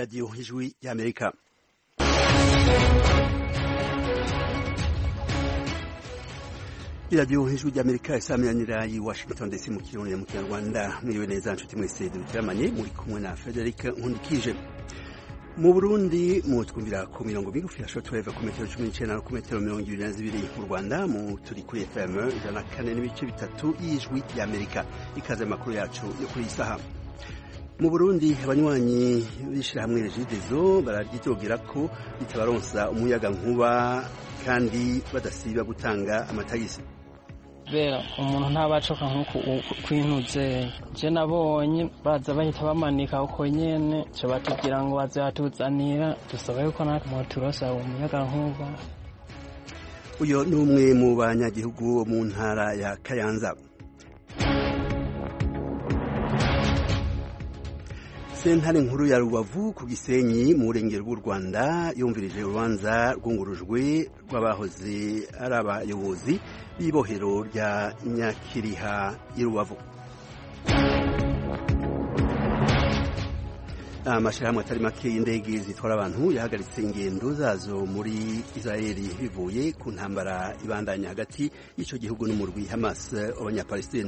radiyo ijwi y'amerika iradiyo ijwi ry'amerika isamiranyira i washington ndetse mu kirundi mu kinyarwanda mwiriwe neza nshuti mwese duteramanye muri kumwe na frederic nkundikije mu burundi mutwumvira ku mirongo migufi ya shortwave ku metero cumi n'icenda no ku metero mirongo ibiri na zibiri mu rwanda mu turi kuri fm ijana na kane n'ibice bitatu y'ijwi ry'amerika ikaze amakuru yacu yo kuri iyi saha mu burundi abanywanyi b'ishirahamwe regidezo bararyitogera ko ritabaronsa umuyaga nkuba kandi badasiba gutanga amatagisi kubera umuntu ntabacoka nk'uku kwinuze je nabonye baza bahita bamanika uko nyene co batubwira ngo baze batuzanira dusaba yuko natwe mwoturosa umuyaga nkuba uyo ni umwe mu banyagihugu mu ntara ya kayanza sentare nkuru ya rubavu ku gisenyi mu burengero bw'u rwanda yumvirije urubanza rwungurujwe rw'abahoze ari abayobozi b'ibohero rya nyakiriha i rubavu amashyirahamwe atari make y'indege zitwara abantu yahagaritse ingendo zazo muri israeli bivuye ku ntambara ibandanya hagati y'icyo gihugu n'umurwi hamas abanyapalestina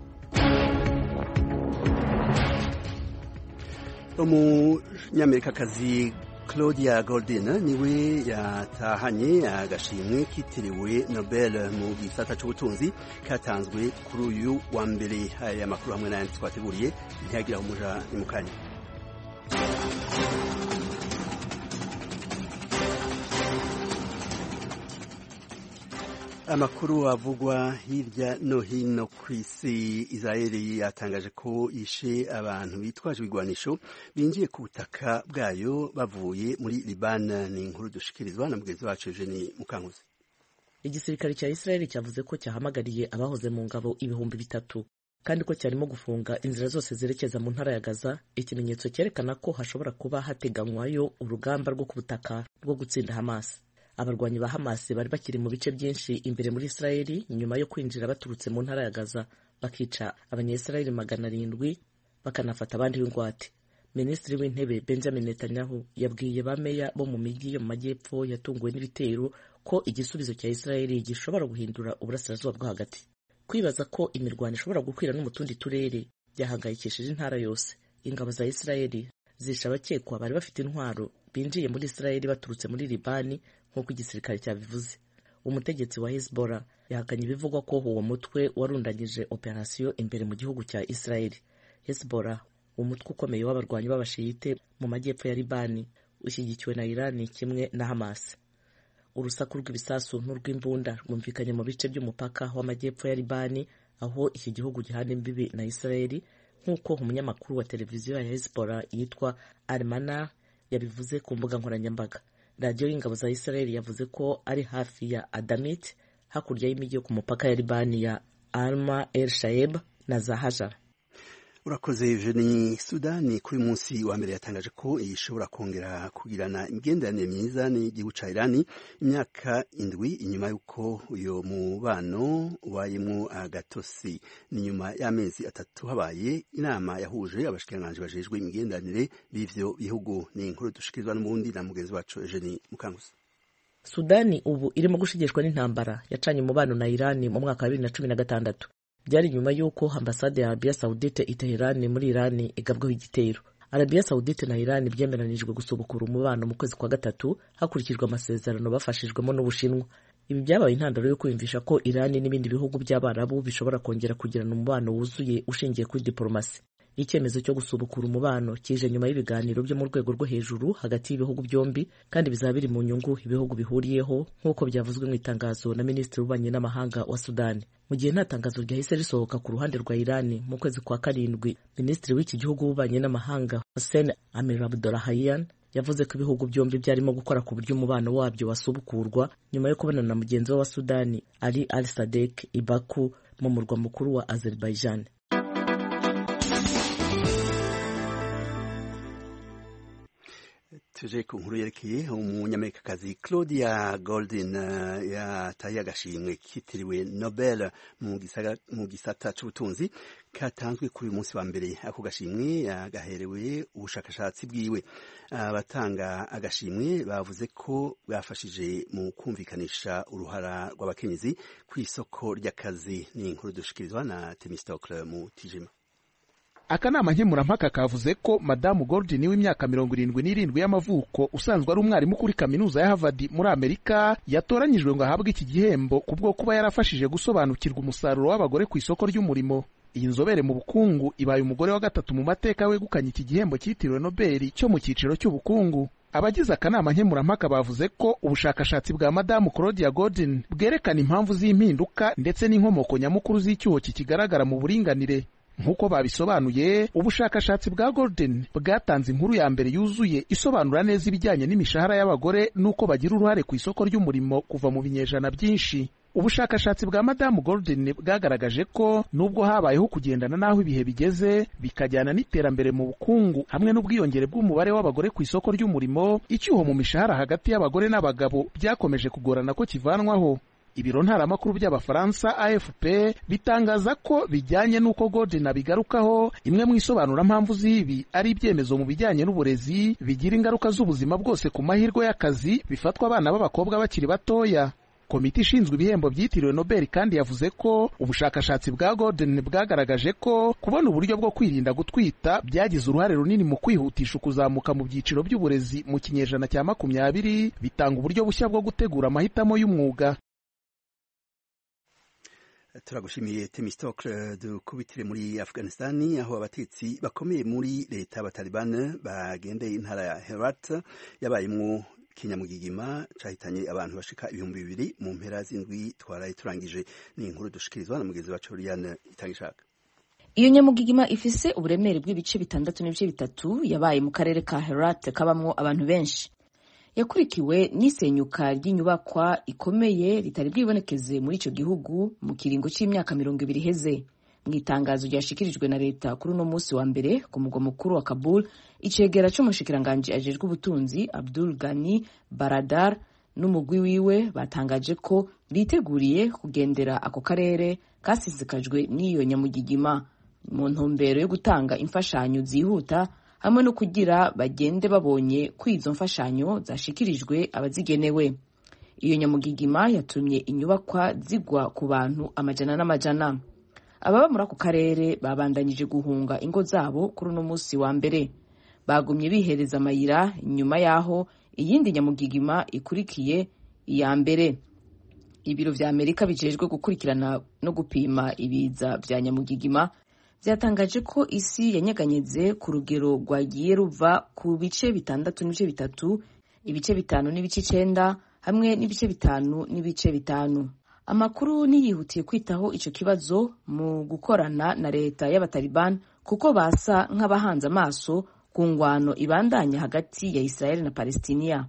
umunyamerikakazi claudia goldin niwe yatahanye agashimwe kitiriwe nobel mu gisata cy'ubutunzi katanzwe kuri uyu wa mbere aya makuru hamwe n'ayandi twateguriye ntihagiraho umuja ni mu kanya amakuru avugwa hirya no hino ku isi israeli yatangaje ko yishe abantu bitwaje ibigwanisho binjiye ku butaka bwayo bavuye muri libani ni inkuru dushikirizwa na mugenzi wacu eugeni mukankuzi igisirikare cya israeli cyavuze ko cyahamagariye abahoze mu ngabo ibihumbi bitatu kandi ko cyarimo gufunga inzira zose zerekeza mu ntara ya gaza ikimenyetso cyerekana ko hashobora kuba hateganywayo urugamba rwo ku butaka rwo gutsinda hamas abarwanyi ba Hamas bari bakiri mu bice byinshi imbere muri Israeli nyuma yo kwinjira baturutse mu ntara ya Gaza bakica abanyayisiraheli magana arindwi bakanafata abandi b'ingwate minisitiri w'intebe Benjamin Netanyahu yabwiye bameya bo mu mijyi yo mu majyepfo yatunguwe n'ibitero ko igisubizo cya Israeli gishobora guhindura uburasirazuba bwo hagati kwibaza ko imirwano ishobora gukwira no mu tundi turere byahangayikishije intara yose ingabo za Israeli zishe abakekwa bari bafite intwaro binjiye muri Israeli baturutse muri Libani nk'uko igisirikare cyabivuze umutegetsi wa Hezbollah yahakanye ibivugwa ko uwo mutwe warundanyije operasiyo imbere mu gihugu cya Israeli Hezbollah umutwe ukomeye w'abarwanyi b'abashiyite mu majyepfo ya Libani ushyigikiwe na Irani kimwe na Hamas urusaku rw'ibisasu n'urw'imbunda rwumvikanye mu bice by'umupaka w'amajyepfo ya Libani aho iki gihugu gihana imbibi na Israeli nk'uko umunyamakuru wa televiziyo ya Hezbollah yitwa Almanar yabivuze ku mbuga nkoranyambaga radiyo y'ingabo za Israeli yavuze ko ari hafi ya Adamit hakurya y'imijyi yo ku mupaka ya Libani ya Alma El Shaeb na Zahajar urakoze Eugenie Sudani kuri munsi wa mbere yatangaje ko ishobora kongera kugirana imigenderanire myiza n'igihugu ca Irani imyaka indwi inyuma y'uko uyo mubano ubayemwo agatosi ni nyuma y'amezi atatu habaye inama yahuje abashikiranganji bajejwe imigenderanire b'ivyo bihugu ni inkuru dushikirizwa n'umundi na mugenzi wacu Eugenie Mukanguzi Sudani ubu irimo gushigishwa n'intambara yacanye umubano na Irani mu mwaka wa bibiri na cumi na gatandatu byari nyuma y'uko ambasade ya Arabia Saudite i Teherani muri Irani igabweho igitero Arabia Saudite na Irani byemeranijwe gusubukura umubano mu kwezi kwa gatatu hakurikijwe amasezerano bafashijwemo n'Ubushinwa ibi byabaye intandaro yo kwiyumvisha ko Irani n'ibindi bihugu by'Abarabu bishobora kongera kugirana umubano wuzuye ushingiye kuri diplomasi icyemezo cyo gusubukura umubano kije nyuma y'ibiganiro byo mu rwego rwo hejuru hagati y'ibihugu byombi kandi bizaba biri mu nyungu ibihugu bihuriyeho nk'uko byavuzwe mu itangazo na minisitiri w'ububanyi n'amahanga wa Sudani mu gihe nta tangazo ryahise risohoka ku ruhande rwa Irani mu kwezi kwa karindwi minisitiri w'iki gihugu w'ububanyi n'amahanga Hussein Amir Abdollahian yavuze ko ibihugu byombi byarimo gukora ku buryo umubano wabyo wasubukurwa nyuma yo kubonana na mugenzi we wa Sudani Ali Al Sadek i Baku mu murwa mukuru wa Azerbaijan tuje ku nkuru yerekeye umunyamerikakazi claudia golden yataye agashimwe kitiriwe nobel mu gisata c'ubutunzi katanzwe kuri uyu munsi wa mbere ako gashimwe yagaherewe ubushakashatsi bwiwe abatanga agashimwe bavuze ko bwafashije mu kumvikanisha uruhara rw'abakenyezi ku isoko ry'akazi ni inkuru dushikirizwa na temistokle mu tijima akanama nkemurampaka kavuze ko madamu Gordon w'imyaka mirongo irindwi n'irindwi y'amavuko usanzwe ari umwarimu kuri kaminuza ya Harvard muri Amerika yatoranyijwe ngo ahabwe iki gihembo kubwo kuba yarafashije gusobanukirwa umusaruro w'abagore ku isoko ry'umurimo iyi nzobere mu bukungu ibaye umugore wa gatatu mu mateka wegukanye iki gihembo cyitiriwe Nobel cyo mu cyiciro cy'ubukungu abagize akanama nkemurampaka bavuze ko ubushakashatsi bwa madamu Claudia Gordon bwerekana impamvu z'impinduka ndetse n'inkomoko nyamukuru z'icyuho kikigaragara mu buringanire nk'uko babisobanuye ubushakashatsi bwa Golden bwatanze inkuru ya mbere yuzuye isobanura neza ibijyanye n'imishahara y'abagore n'uko bagira uruhare ku isoko ry'umurimo kuva mu binyejana byinshi ubushakashatsi bwa madamu Golden bwagaragaje ko nubwo habayeho kugendana n'aho ibihe bigeze bikajyana n'iterambere mu bukungu hamwe n'ubwiyongere bw'umubare w'abagore ku isoko ry'umurimo icyuho mu mishahara hagati y'abagore n'abagabo byakomeje kugorana ko kivanwaho ibiro ntaramakuru by'abafaransa afp bitangaza ko bijyanye n'uko Golden abigarukaho imwe mu isobanurampamvu z'ibi ari ibyemezo mu bijyanye n'uburezi bigira ingaruka z'ubuzima bwose ku mahirwe y'akazi bifatwa abana b'abakobwa bakiri batoya komite ishinzwe ibihembo byitiriwe nobel kandi yavuze ko ubushakashatsi bwa Golden bwagaragaje ko kubona uburyo bwo kwirinda gutwita byagize uruhare runini mu kwihutisha ukuzamuka mu byiciro by'uburezi mu kinyejana cya makumyabiri bitanga uburyo bushya bwo gutegura amahitamo y'umwuga turagushimiye temistokle dukubitire muri afghanistani aho abatetsi bakomeye muri leta y'abatalibani bagendeye intara ya herat yabayemwo kinyamugigima cahitanye abantu bashika ibihumbi bibiri mu mpera z'indwi twaraye turangije ni inkuru dushikirizwa na mugenzi wacu Liliane Itangishaka iyo nyamugigima ifise uburemere bw'ibice bitandatu n'ibice bitatu yabaye mu karere ka Herat kabamwo abantu benshi yakurikiwe n'isenyuka ry'inyubakwa ikomeye ritari bwibonekeze muri icyo gihugu mu kiringo cy'imyaka mirongo ibiri iheze mu itangazo ryashikirijwe na leta kuri uno munsi wa mbere ku mugwa mukuru wa Kabul icegera c'umushikiranganji ajejwe ubutunzi Abdul Gani Baradar n'umugwi wiwe batangaje ko biteguriye kugendera ako karere kasizikajwe n'iyo nyamugigima mu ntumbero yo gutanga imfashanyo zihuta hamwe no kugira bagende babonye ko izo mfashanyo zashikirijwe abazigenewe iyo nyamugigima yatumye inyubakwa zigwa ku bantu amajana n'amajana ababa muri ako karere babandanyije guhunga ingo zabo kuri uno munsi wa mbere bagumye bihereza amayira inyuma y'aho iyindi nyamugigima ikurikiye iya mbere ibiro vya amerika bijejwe gukurikirana no gupima ibiza vya nyamugigima byatangaje ko isi yanyeganyeze ku rugero rwagiye ruva ku bice bitandatu n'ibice bitatu ibice bitanu n'ibice icenda hamwe n'ibice bitanu n'ibice bitanu amakuru niyihutiye kwitaho ico kibazo mu gukorana na leta y'abataliban kuko basa nk'abahanze amaso ku ngwano ibandanya hagati ya israel na palestiniya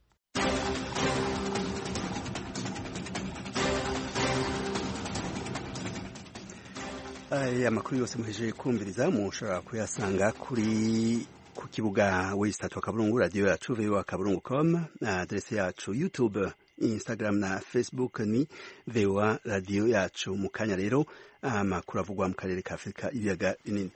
aya makuru yose muhejeje kumviriza mushobora kuyasanga kuri ku kibuga wesitatu wa kaburungu radiyo yacu voa kaburungu com na aderese yacu youtube instagram na facebook ni voa radiyo yacu mu kanya rero amakuru avugwa mu karere ka afurika ibiyaga binini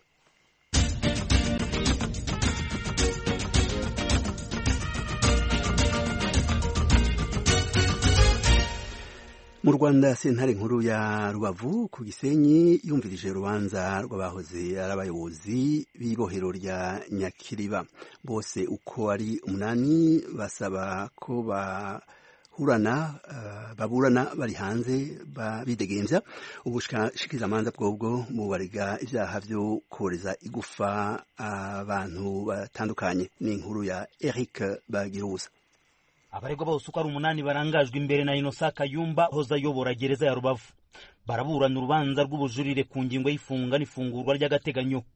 mu rwanda sentare nkuru ya rubavu ku gisenyi yumvirije urubanza rw'abahoze ari abayobozi b'ibohero rya nyakiriba bose uko ari umunani basaba ko bahurana uh, baburana bari hanze bidegembya ubushikirizamanza bwobwo bubarega ibyaha byo koreza igufa abantu uh, batandukanye ni inkuru ya eric bagiruza abaregwa bose uko ari umunani barangajwe imbere na inosa kayumba hoza ayobora gereza ya rubavu baraburana urubanza rw'ubujurire ku ngingo y'ifunga n'ifungurwa ry'agateganyo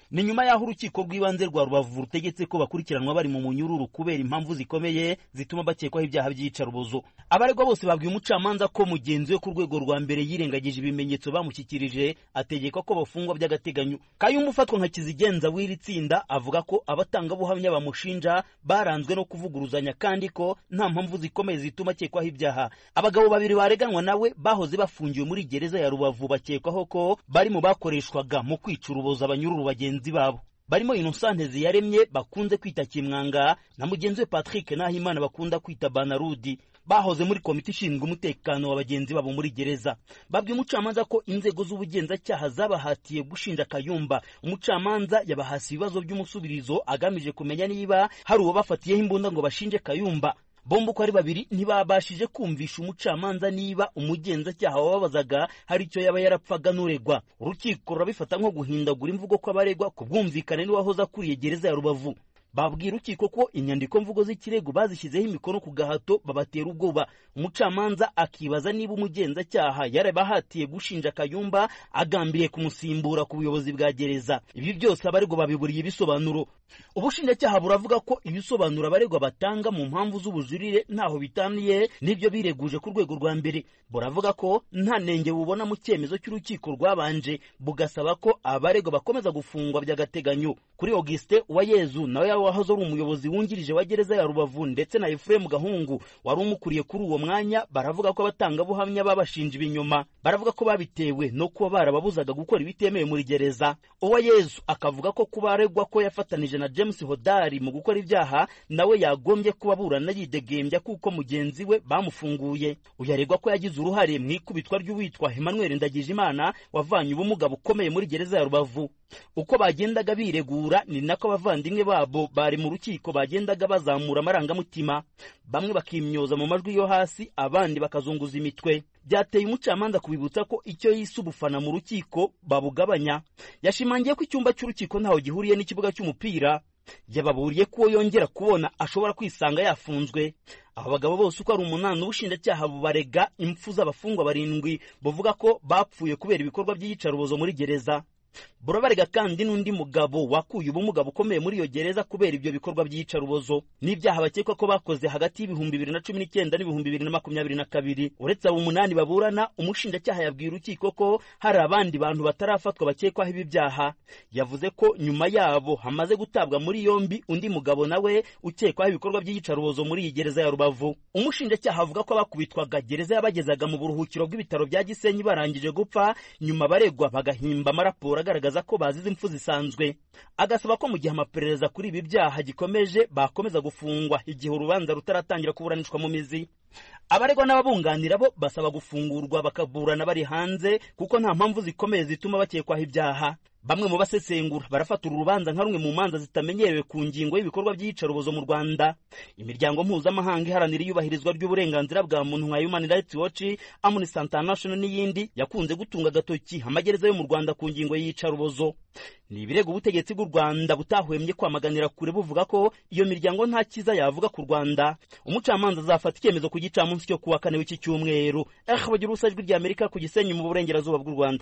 ni nyuma y'aho urukiko rw'ibanze rwa rubavu rutegetse ko bakurikiranwa bari mu munyururu kubera impamvu zikomeye zituma bakekwaho ibyaha by'iyicarubozo abaregwa bose babwiye umucamanza ko mugenzi we ku rwego rwa mbere yirengagije ibimenyetso bamushyikirije ategeka ko bafungwa by'agateganyo kayumba ufatwa nka kizigenza w'iri tsinda avuga ko abatangabuhamya bamushinja baranzwe no kuvuguruzanya kandi ko nta mpamvu zikomeye zituma akekwaho ibyaha abagabo babiri bareganwa nawe bahoze bafungiwe muri gereza ya rubavu bakekwaho ko bari mu bakoreshwaga mu kwica urubozo abanyururu bagenzi babo barimo Innocent Ziyaremye bakunze kwita Kimwanga na mugenzi we Patrick Nahimana bakunda kwita Banarudi bahoze muri komite ishinzwe umutekano wa bagenzi babo muri gereza babwiye umucamanza ko inzego z'ubugenzacyaha zabahatiye gushinja Kayumba umucamanza yabahasi ibibazo by'umusubirizo agamije kumenya niba hari uwo bafatiyeho imbunda ngo bashinje Kayumba bombi uko ari babiri ntibabashije kumvisha umucamanza niba umugenzacyaha wababazaga hari icyo yaba yarapfaga n'uregwa urukiko rurabifata nko guhindagura imvugo kw'abaregwa ku bwumvikane n'uwahoze akuriye gereza ya rubavu babwira urukiko ko inyandiko mvugo z'ikirego bazishyizeho imikono ku gahato babatera ubwoba umucamanza akibaza niba umugenzacyaha yarabahatiye gushinja kayumba agambiriye kumusimbura ku buyobozi bwa gereza ibi byose abaregwa babiburiye ibisobanuro ubushinjacyaha buravuga ko ibisobanuro abaregwa batanga mu mpamvu z'ubujurire ntaho bitaniye n'ibyo bireguje ku rwego rwa mbere buravuga ko nta nenge bubona mu cyemezo cy'urukiko rwabanje bugasaba ko abaregwa bakomeza gufungwa by'agateganyo kuri Augustin Uwayezu nawe wahoze ari umuyobozi wungirije wa gereza ya Rubavu ndetse na Ephraim Gahungu wari umukuriye kuri uwo mwanya baravuga ko abatangabuhamya babashinja ibinyoma baravuga ko babitewe no kuba barababuzaga gukora ibitemewe muri gereza Uwayezu akavuga ko kuba aregwa ko yafatanije na James Hodari mu gukora ibyaha nawe yagombye kuba aburana yidegembya kuko mugenzi we bamufunguye uyu aregwa ko yagize uruhare mu ikubitwa ry'uwitwa Emmanuel Ndagijimana wavanye ubumuga bukomeye muri gereza ya Rubavu uko bagendaga biregura ni nako abavandimwe babo bari mu rukiko bagendaga bazamura amarangamutima bamwe bakimyoza mu majwi yo hasi abandi bakazunguza imitwe byateye umucamanza kubibutsa ko icyo yise ubufana mu rukiko babugabanya yashimangiye ko icyumba cy'urukiko ntaho gihuriye n'ikibuga cy'umupira yababuriye ko uwo yongera kubona ashobora kwisanga yafunzwe aba bagabo bose uko ari umunani ubushinjacyaha bubarega impfu z'abafungwa barindwi buvuga ko bapfuye kubera ibikorwa by'iyicarubozo muri gereza burabarega kandi n'undi mugabo wakuye ubumuga bukomeye muri iyo gereza kubera ibyo bikorwa by'iyicarubozo n'ibyaha bakekwa ko bakoze hagati y'ibihumbi bibiri na cumi n'icyenda n'ibihumbi bibiri na makumyabiri na kabiri uretse abo umunani baburana umushinjacyaha yabwiye urukiko ko hari abandi bantu batarafatwa bakekwaho ibi byaha yavuze ko nyuma yabo hamaze gutabwa muri yombi undi mugabo nawe ukekwaho ibikorwa by'iyicarubozo muri iyi gereza ya rubavu umushinjacyaha avuga ko abakubitwaga gereza yabagezaga mu buruhukiro bw'ibitaro bya gisenyi barangije gupfa nyuma baregwa bagahimba amaraporo agaragaza ko bazize impfu zisanzwe agasaba ko mu gihe amaperereza kuri ibi byaha gikomeje bakomeza gufungwa igihe urubanza rutaratangira kuburanishwa mu mizi abaregwa n'ababunganira bo basaba gufungurwa bakaburana bari hanze kuko nta mpamvu zikomeye zituma bakekwaho ibyaha bamwe mu basesengura barafatura urubanza nka rumwe mu manza zitamenyerewe ku ngingo y'ibikorwa by'iyicarubozo mu rwanda imiryango mpuzamahanga iharanira iyubahirizwa ry'uburenganzira bwa muntu nka human rights watch amnesty international n'iyindi yakunze gutunga agatoki amagereza yo mu rwanda ku ngingo y'iyicarubozo ni ibirego ubutegetsi bw'u rwanda butahwemye kwamaganira kure buvuga ko iyo miryango nta cyiza yavuga ku rwanda umucamanza azafata icyemezo ku gicamunsi cyo kuwa kane w'iki cyumweru eh bagira ubusa ijwi ry'amerika ku gisenyi mu burengerazuba bw'u rwanda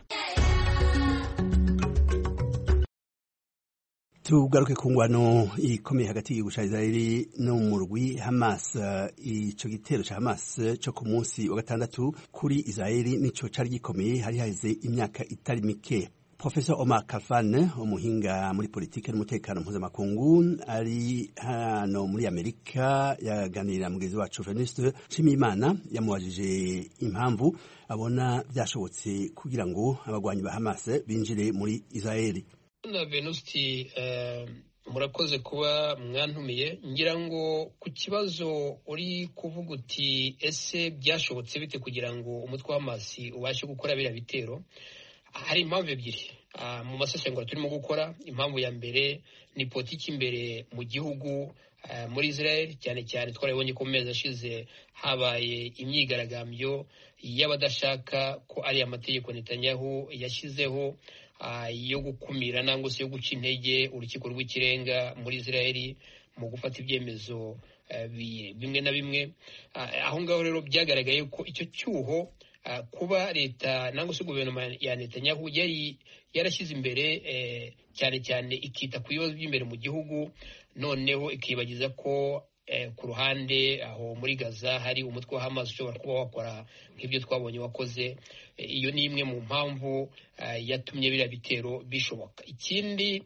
tugaruke ku ngwano ikomeye hagati y'igihugu cya israeli no mu murwi hamas icyo gitero cya hamas cyo ku munsi wa gatandatu kuri israeli nicyo cyari gikomeye hari haheze imyaka itari mike professor omar kafan umuhinga muri politiki n'umutekano mpuzamakungu ari hano muri amerika yaganirira mugenzi wacu venuste nshimiyimana yamubajije impamvu abona byashobotse kugira ngo abagwanyi ba hamas binjire muri israeli na venusti murakoze kuba mwantumiye ngira ngo ku kibazo uri kuvuga uti ese byashobotse bite kugira ngo umutwe w'amasi ubashe gukora biriya bitero hari impamvu ebyiri mu masesengura turimo gukora impamvu ya mbere ni politiki imbere mu gihugu muri israel cyane cyane twarabonye ko mu mezi ashize habaye imyigaragambyo y'abadashaka ko ari amategeko Netanyahu yashyizeho yo gukumira nangwa se yo guca intege urukiko rw'ikirenga muri israel mu gufata ibyemezo bimwe na bimwe aho ngaho rero byagaragaye ko icyo cyuho kuba leta nangwa se guverinoma ya netanyahu yari yarashyize imbere cyane cyane ikita ku bibazo by'imbere mu gihugu noneho ikibagiza ko ku ruhande aho muri gaza hari umutwe wa hamas ushobora kuba wakora nk'ibyo twabonye wakoze iyo ni imwe mu mpamvu yatumye biriya bitero bishoboka ikindi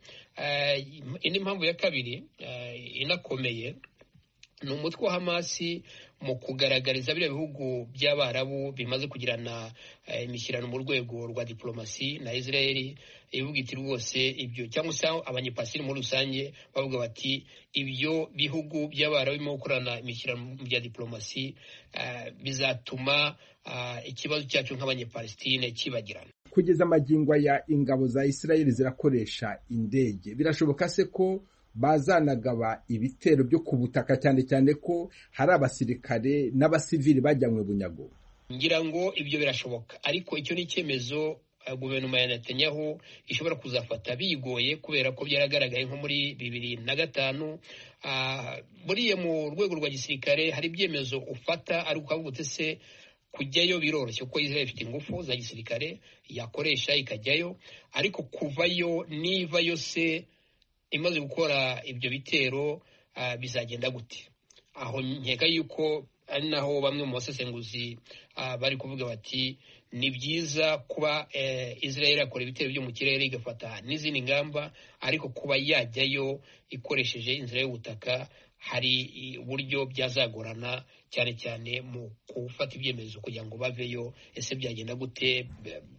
indi mpamvu ya kabiri inakomeye ni umutwe wa hamasi mu kugaragariza biriya bihugu by'abarabu bimaze kugirana imishyirano mu rwego rwa diplomasi na israel ivuga iti rwose ibyo cyangwa se abanyepasiri muri rusange bavuga bati ibyo bihugu by'abarabu birimo gukorana imishyirano bya diplomasi bizatuma ikibazo cyacu nk'abanyepalestine kibagirana kugeza amagingo ya ingabo za israel zirakoresha indege birashoboka se ko bazanagaba ibitero byo ku butaka cyane cyane ko hari abasirikare n'abasivili bajyanywe bunyago ngira ngo ibyo birashoboka ariko icyo ni icyemezo guverinoma ya netanyahu ishobora kuzafata bigoye kubera ko byaragaragaye nko muri bibiri na gatanu buriya mu rwego rwa gisirikare hari ibyemezo ufata ariko ukavuga uti se kujyayo biroroshye kuko israel ifite ingufu za gisirikare yakoresha ikajyayo ariko kuvayo nivayo se imaze gukora ibyo bitero bizagenda gute aho nkeka yuko ari naho bamwe mu basesenguzi bari kuvuga bati ni byiza kuba israel yakora ibitero byo mu kirere igafata n'izindi ngamba ariko kuba yajyayo ikoresheje inzira y'ubutaka hari uburyo byazagorana cyane cyane mu gufata ibyemezo kugira ngo baveyo ese byagenda gute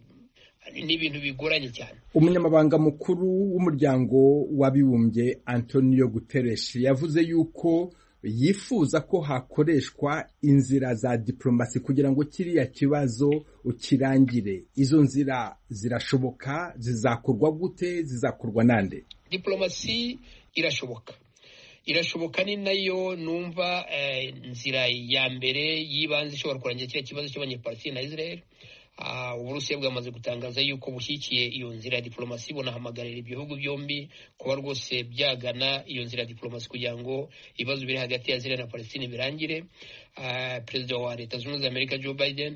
ni ibintu bigoranye cyane umunyamabanga mukuru w'umuryango w'abibumbye antonio guterres yavuze yuko yifuza ko hakoreshwa inzira za diplomasi kugira ngo kiriya kibazo ukirangire izo nzira zirashoboka zizakorwa gute zizakorwa nande diplomasi irashoboka irashoboka ni nayo numva inzira ya mbere y'ibanze ishobora kurangira kiriya kibazo cy'abanyepalestine na israel uburusiya bwamaze gutangaza yuko bushyigikiye iyo nzira ya diplomasi bunahamagarira ibihugu byombi kuba rwose byagana iyo nzira ya diplomasi kugira ngo ibibazo biri hagati ya israel na palestine birangire perezida wa leta zunze ubumwe za amerika joe biden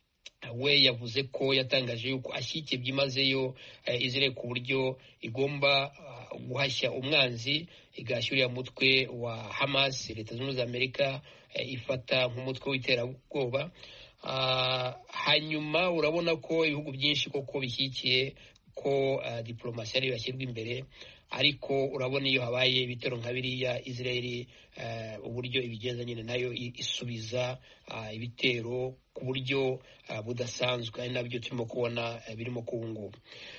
we yavuze ko yatangaje yuko ashyigikiye byimazeyo israel ku buryo igomba guhashya umwanzi igahashya uriya mutwe wa hamas leta zunze ubumwe za amerika ifata nk'umutwe w'iterabwoba hanyuma urabona ko ibihugu byinshi koko bishyigikiye ko diplomasi ariyo yashyirwa imbere ariko urabona iyo habaye ibitero nka biriya israel uburyo ibigenza nyine nayo isubiza ibitero ku buryo budasanzwe ari nabyo turimo kubona birimo ngubu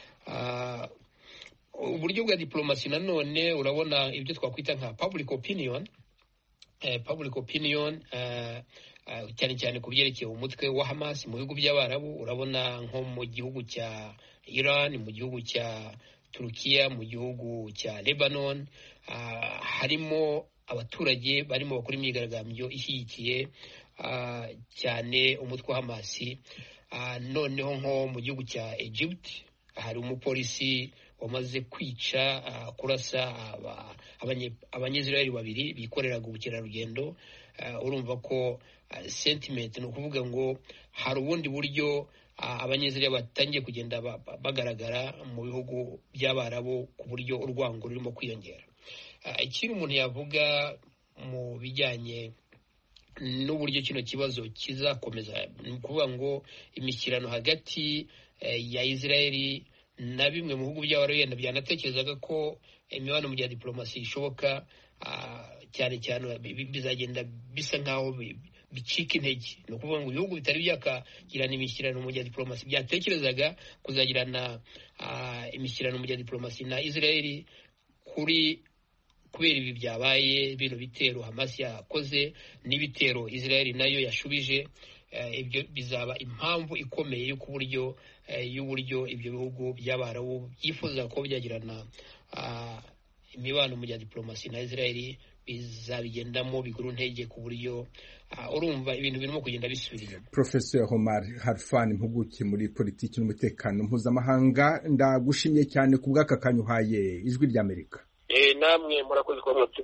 uburyo bwa diplomasi nanone urabona ibyo twakwita nka public opinion public opinion cyane cyane ku byerekeye umutwe wa hamas mu bihugu by'abarabu urabona nko mu gihugu cya iran mu gihugu cya turukiya mu gihugu cya lebanon harimo abaturage barimo bakora imyigaragambyo ishyigikiye cyane umutwe wa hamas noneho nko mu gihugu cya egypt hari umupolisi wamaze kwica kurasa abanyezirayeli babiri bikoreraga ubukerarugendo urumva ko sentiment ni ukuvuga ngo hari ubundi buryo abanyezirayeli batangiye kugenda bagaragara mu bihugu by'abarabu ku buryo urwango rurimo kwiyongera ikindi umuntu yavuga mu bijyanye n'uburyo kino kibazo kizakomeza ni ukuvuga ngo imishyirano hagati ya israeli na bimwe mu bihugu by'abarabu yenda byanatekerezaga ko imibonano mu bya diplomasi ishoboka cyane cyane bizagenda bisa nk'aho bicika intege ni ukuvuga ngo ibihugu bitari byakagirana imishyirano mu bya diplomasi byatekerezaga kuzagirana imishyirano mu bya diplomasi na israeli kuri kubera ibi byabaye bino bitero hamas yakoze n'ibitero israeli nayo yashubije ibyo bizaba impamvu ikomeye y'uko uburyo y'uburyo ibyo bihugu by'abarabu byifuza ko byagirana imibano mu bya diplomasi na israeli bizabigendamo bigura intege ku buryo urumva ibintu birimo kugenda bisubira inyuma professor homar harfan impuguke muri politiki n'umutekano mpuzamahanga ndagushimiye cyane ku bw'aka kanya uhaye ijwi ry'amerika namwe murakoze kuba mwaturi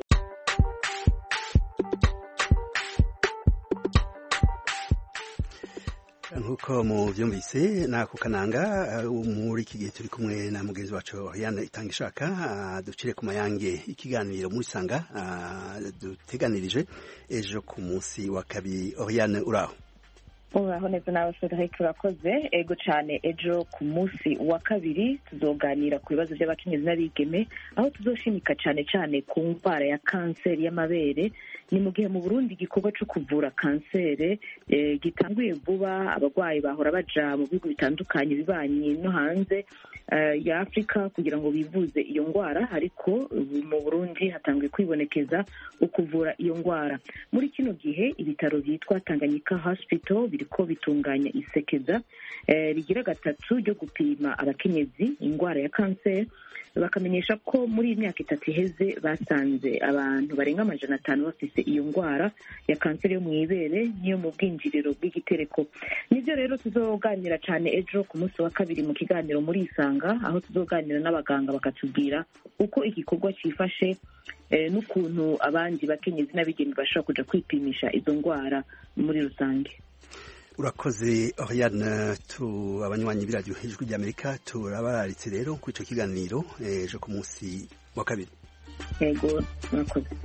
nk'uko mubyumvise nako kananga muri iki gihe turi kumwe na mugenzi wacu Oriane itanga ishaka ducire ku mayange ikiganiro muri sanga duteganirije ejo ku munsi wa kabiri Oriane uraho uraho neza nawe Frederic urakoze ego cyane ejo ku munsi wa kabiri tuzoganira ku bibazo by'abakenyezi n'abigeme aho tuzoshimika cyane cyane ku ndwara ya kanseri y'amabere ni mu gihe mu burundi igikorwa cyo kuvura kanseri gitanguye vuba abarwayi bahora baja mu bihugu bitandukanye bibanye no hanze ya afurika kugira ngo bivuze iyo ndwara ariko mu burundi hatanguye kwibonekeza ukuvura iyo ndwara muri kino gihe ibitaro byitwa tanganyika hospital biriko bitunganya isekeza rigira gatatu ryo gupima abakenyezi indwara ya kanseri bakamenyesha ko muri iyi myaka itatu iheze basanze abantu barenga amajana atanu bafise iyo ndwara ya kanseri yo mu ibere n'iyo mu bwinjiriro bw'igitereko nibyo rero tuzoganira cyane ejo ku munsi wa kabiri mu kiganiro muri isanga aho tuzoganira n'abaganga bakatubwira uko igikorwa cyifashe n'ukuntu abandi bakenyezi n'abigeme bashobora kuja kwipimisha izo ndwara muri rusange urakoze Oriane tu abanywanyi b'iradiyo ijwi ry'amerika turabararitse rero kuri icyo kiganiro ejo ku munsi wa kabiri yego murakoze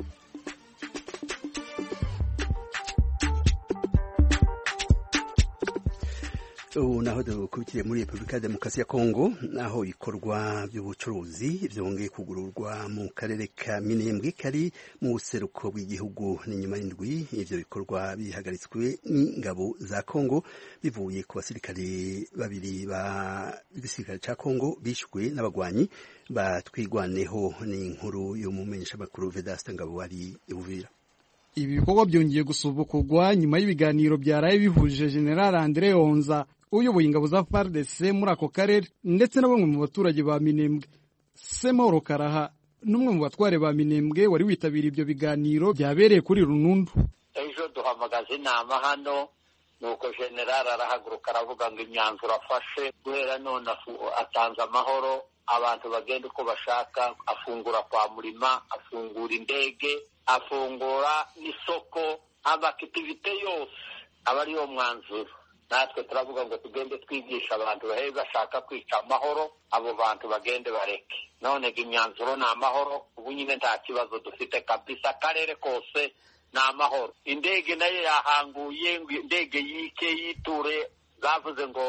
ubu naho dukubitiye muri repubulika ya demokarasi ya kongo naho ibikorwa by'ubucuruzi byongeye kugururwa mu karere ka minembwe kari mu buseruko bw'igihugu n'inyuma y'indwi ibyo bikorwa bihagaritswe n'ingabo za kongo bivuye ku basirikare babiri b'igisirikare cya kongo bishyuwe n'abagwanyi batwigwaneho n'inkuru y'umumenyeshamakuru vedasita ngabo wari ibuvira ibi bikorwa byongeye gusubukurwa nyuma y'ibiganiro byaraye bihuje general andre onza uyoboye ingabo za FARDC muri ako karere ndetse na bamwe mu baturage ba Minembwe Semoro Karaha n'umwe mu batware ba Minembwe wari witabiriye ibyo biganiro byabereye kuri Runundu ejo duhamagaza inama hano nuko general arahaguruka aravuga ngo imyanzuro afashe guhera none atanze amahoro abantu bagenda uko bashaka afungura kwa murima afungura indege afungura n'isoko amakitivite yose aba ariyo mwanzuro natwe turavuga ngo tugende twigisha abantu bahe bashaka kwica amahoro abo bantu bagende bareke none imyanzuro ni amahoro ubu nyine nta kibazo dufite kabisa akarere kose ni amahoro indege nayo yahanguye ngo indege yike yiture zavuze ngo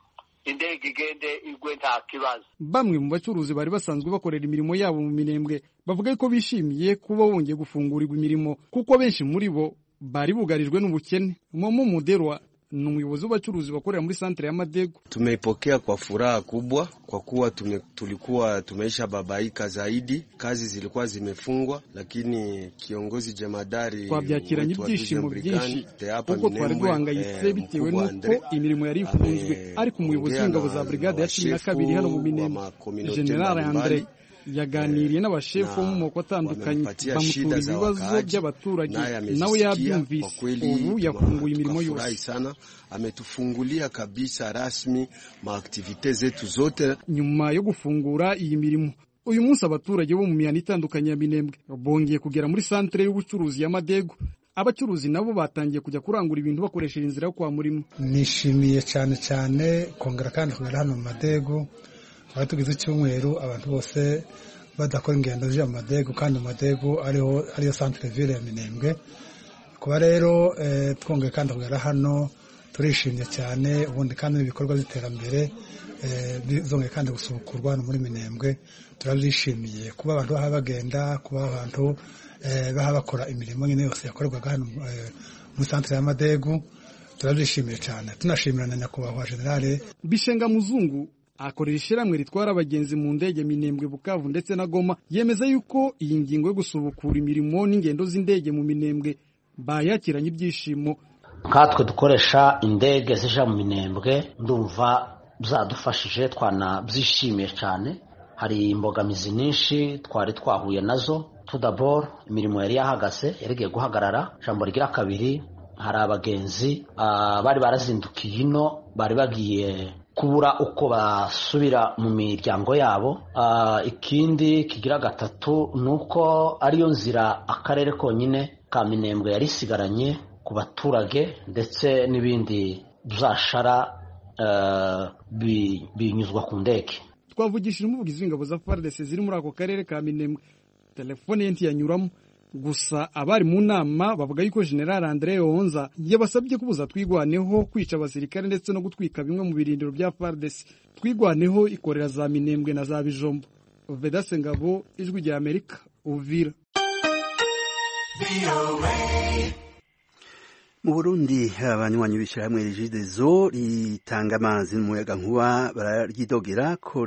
indege igende igwe nta kibazo bamwe mu bacuruzi bari basanzwe bakorera imirimo yabo mu minembwe bavuga ko bishimiye kuba bongeye gufungurirwa imirimo kuko benshi muri bo bari bugarijwe n'ubukene momo muderwa ni umuyobozi w'abacuruzi bakorera muri santere ya Madego. Tumeipokea kwa furaha kubwa kwa kuwa tume, tulikuwa tumeisha babaika zaidi, kazi zilikuwa zimefungwa, lakini kiongozi jemadari twabyakiranye ibyishimo byinshi kuko twari duhangayitse bitewe n'uko imirimo yari ifunzwe ariko umuyobozi w'ingabo za brigade ya cumi na kabiri hano mu Minembwe General Andre yaganiriye n'abashefu bo mu moko atandukanye bamutura ibibazo by'abaturage nawe yabyumvise ubu yafunguye imirimo yose sana ametufungulia kabisa rasmi maaktivite zetu zote nyuma yo gufungura iyi mirimo uyu munsi abaturage bo mu mihanda itandukanye ya minembwe bongeye kugera muri santere y'ubucuruzi ya madego abacuruzi nabo batangiye kujya kurangura ibintu bakoresheje inzira yo kwa murimo nishimiye cyane cyane kongera kandi kugera hano mu madego twari tugize icyumweru abantu bose badakora ingendo z'ijya mu madego kandi mu madego ariho ariyo santire ville ya minembwe kuba rero twongeye kandi kugera hano turishimye cyane ubundi kandi n'ibikorwa by'iterambere bizongeye kandi gusubukurwa hano muri minembwe turabyishimiye kuba abantu baha bagenda kuba abantu baha bakora imirimo nyine yose yakorerwaga hano muri santire ya madegu turabyishimiye cyane tunashimira na nyakubahwa generale bishenga muzungu akorera ishyirahamwe ritwara abagenzi mu ndege minembwe bukavu ndetse na goma yemeza yuko iyi ngingo yo gusubukura imirimo n'ingendo z'indege mu minembwe bayakiranye ibyishimo nkatwe dukoresha indege zija mu minembwe ndumva zadufashije twanabyishimiye cyane hari imbogamizi nyinshi twari twahuye nazo tudaboro imirimo yari yahagaze yarigiye guhagarara ijambo rigira kabiri hari abagenzi bari barazindukiye ino bari bagiye kubura uko basubira mu miryango yabo ikindi kigira gatatu ni uko ariyo nzira akarere konyine ka minembwe yari isigaranye ku baturage ndetse n'ibindi byashara binyuzwa ku ndege twavugishije umuvugizi w'ingabo za FARDC ziri muri ako karere ka Minembwe telefone ye ntiyanyuramo gusa abari mu nama bavuga yuko General Andre Yonza yabasabye kubuza twigwaneho kwica abasirikare ndetse no gutwika bimwe mu birindiro bya FARDC twigwaneho ikorera za Minembwe na za Bijombo Vedase Ngabo ijwi rya Amerika Uvira mu burundi abanywanyi b'ishyirahamwe rigidezo ritanga amazi n'umuyaga nkuba bararyidogera ko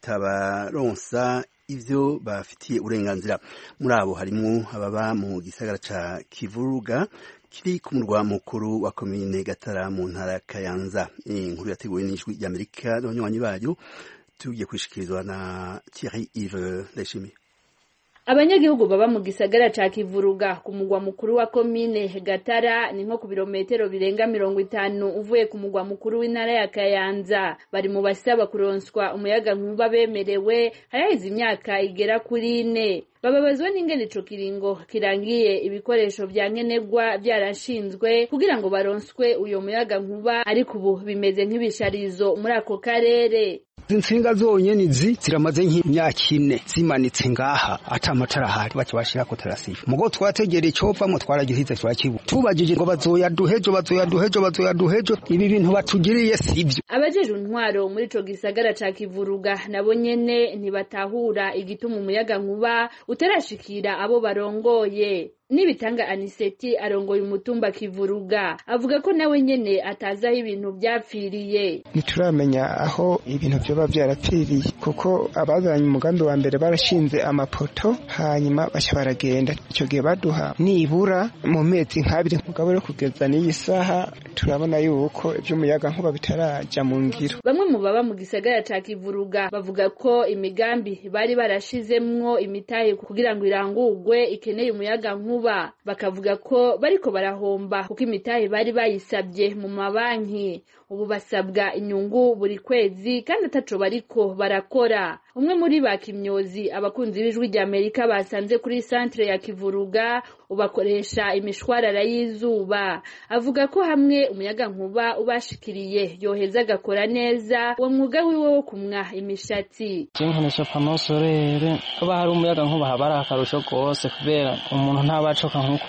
ritabaronsa ivyo bafitiye uburenganzira muri abo harimwo ababa mu gisagara ca kivuruga kiri ku murwa mukuru wa komine gatara mu ntara ya kayanza inkuru yateguwe n'ijwi ry'amerika n'abanywanyi bayo tugiye kwishikirizwa na thierry ive ndayishimiye abanyagihugu baba mu gisagara ca kivuruga ku mugwa mukuru wa komine gatara ni nko ku birometero birenga mirongo itanu uvuye ku mugwa mukuru w'intara ya kayanza bari mu basaba kuronswa umuyaga nkuba bemerewe haraheze imyaka igera kuri ine bababazwa n'ingene ico kiringo kirangiye ibikoresho vya nkenerwa vyarashinzwe kugira ngo baronswe uyo muyaga nkuba ariko ubu bimeze nk'ibisharizo muri ako karere insinga zonyene izi ziramaze nk'imyaka ine zimanitse ngaha ata amatara ahari baca bashirako tarasifa mugo twategera icovamwo twaragihize turakibu tubajije ngo bazoyaduhejo bazoyaduhejo bazoyaduhejo ibi bintu batugiriye sivyo abajejwe intwaro muri ico gisagara ca kivuruga nabo nyene ntibatahura igituma umuyaga nkuba utarashikira abo barongoye nibitanga aniseti arongoye umutumba kivuruga avuga ko nawe nyene atazi aho ibintu vyapfiriye ntituramenya aho ibintu vyoba vyarapfiriye kuko abazanye umugambi wa mbere barashinze amapoto hanyuma baca baragenda ico gihe baduha nibura mu mezi nk'abiri mugabo rero kugeza n'iyi saha turabona yuko ivy'umuyaga nkuba bitaraja mu ngiro bamwe mu baba mu gisagara ca kivuruga bavuga ko imigambi bari barashizemwo imitahe kugira ngo irangurwe ikeneye umuyaga nkuba bakavuga ko bariko barahomba kuko imitahe bari bayisabye mu mabanki ubu basabwa inyungu buri kwezi kandi ataco bariko barakora umwe muri ba kimyozi abakunzi b'ijwi rya amerika basanze kuri santere ya kivuruga ubakoresha imishwarara y'izuba avuga ko hamwe umuyaga nkuba ubashikiriye yoheza agakora neza uwo mwuga wiwe wo kumwa imishatsi nkoresha pano sorere haba hari umuyaga nkuba haba ari akarusho rwose kubera umuntu ntabacoka nk'uku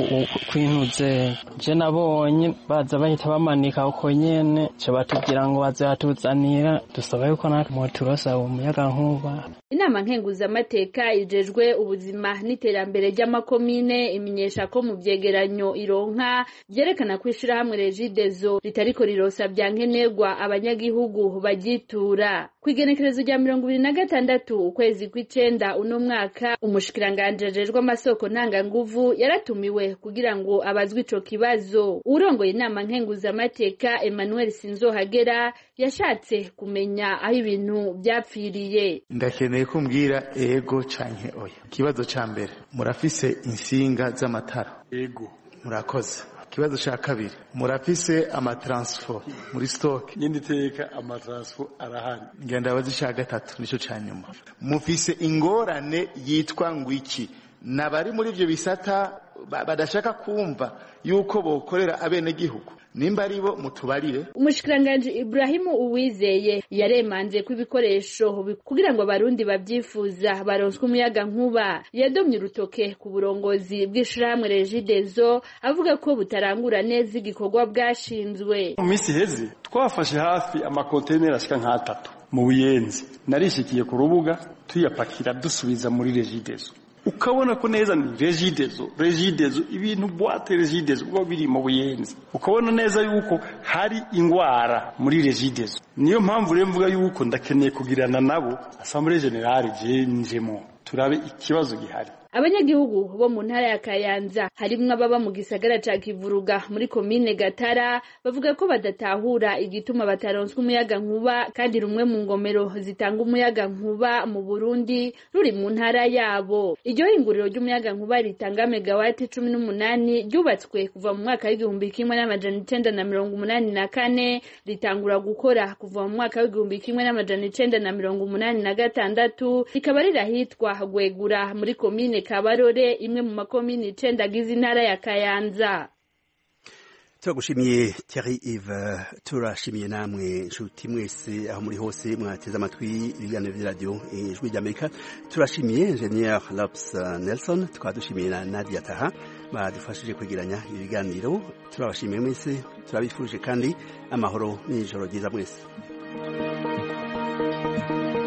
kwinuze je nabonye baza bahita bamanika uko nyene co batubwira ngo bazatuzanira dusaba yuko natwe moturosa uwo muyaga nkuba inama nkenguzamateka ijejwe ubuzima n'iterambere ry'amakomine imenyesha ko mu vyegeranyo ironka vyerekana ko ishirahamwe regidezo ritariko rirosa vya nkenerwa abanyagihugu bagitura kw'igenekerezo rya mirongo ibiri na gatandatu ukwezi kw'icenda uno mwaka umushikiranganji ajejwe amasoko ntanganguvu yaratumiwe kugira ngo abazwe ico kibazo urongoye inama nkenguzamateka emmanuel sinzohagera yashatse kumenya aho ibintu vyapfiriye ndakeneye ko mbwira ego canke oya ikibazo ca mbere murafise insinga z'amatara ego murakoze ikibazo ca kabiri murafise amataransifo muri stoke nyindi teka amataransifo arahari ngenda abazi ca gatatu nico ca nyuma mufise ingorane yitwa ngwiki nabari muri ivyo bisata badashaka kumva yuko bokorera abenegihugu nimba ari bo mutubarire umushikiranganji Ibrahimu Uwizeye yaremanze ko ibikoresho kugira ngo abarundi babyifuza baronswe umuyaga nkuba yadomye urutoke ku burongozi bw'ishirahamwe Regidezo avuga ko butarangura neza igikorwa bwashinzwe mu minsi iheze twafashe hafi amakonteneri ashika nk'atatu mu buyenzi narishikiye ku rubuga tuyapakira dusubiza muri Regidezo ukabona ko neza ni regidezo regidezo ibintu bwate regidezo uba biri mu buyenzi ukabona neza yuko hari ingwara muri regidezo niyo mpamvu rero mvuga yuko ndakeneye kugirana nabo assemblée générale je njemo turabe ikibazo gihari abanyagihugu bo mu ntara ya kayanza harimwo ababa mu gisagara ca kivuruga muri komine gatara bavuga ko badatahura igituma bataronswa umuyaga nkuba kandi rumwe mu ngomero zitanga umuyaga nkuba mu burundi ruri mu ntara yabo iryo hinguriro ry'umuyaga nkuba ritanga megawati cumi n'umunani ryubatswe kuva mu mwaka w'igihumbi kimwe n'amajana icenda na mirongo umunani na kane ritangura gukora kuva mu mwaka w'igihumbi kimwe n'amajana icenda na mirongo umunani na gatandatu rikaba rirahitwa gwegura muri komine kabarore imwe mu makomini icenda agize intara ya kayanza turagushimiye Thierry Yves turashimiye namwe nshuti mwese aho muri hose mwateze amatwi ibiganiro by'iradiyo ijwi ry'amerika turashimiye ingenieur Lopes Nelson tukaba dushimiye na Nadia Taha badufashije kwegeranya ibiganiro turabashimiye mwese turabifurije kandi amahoro n'ijoro ryiza mwese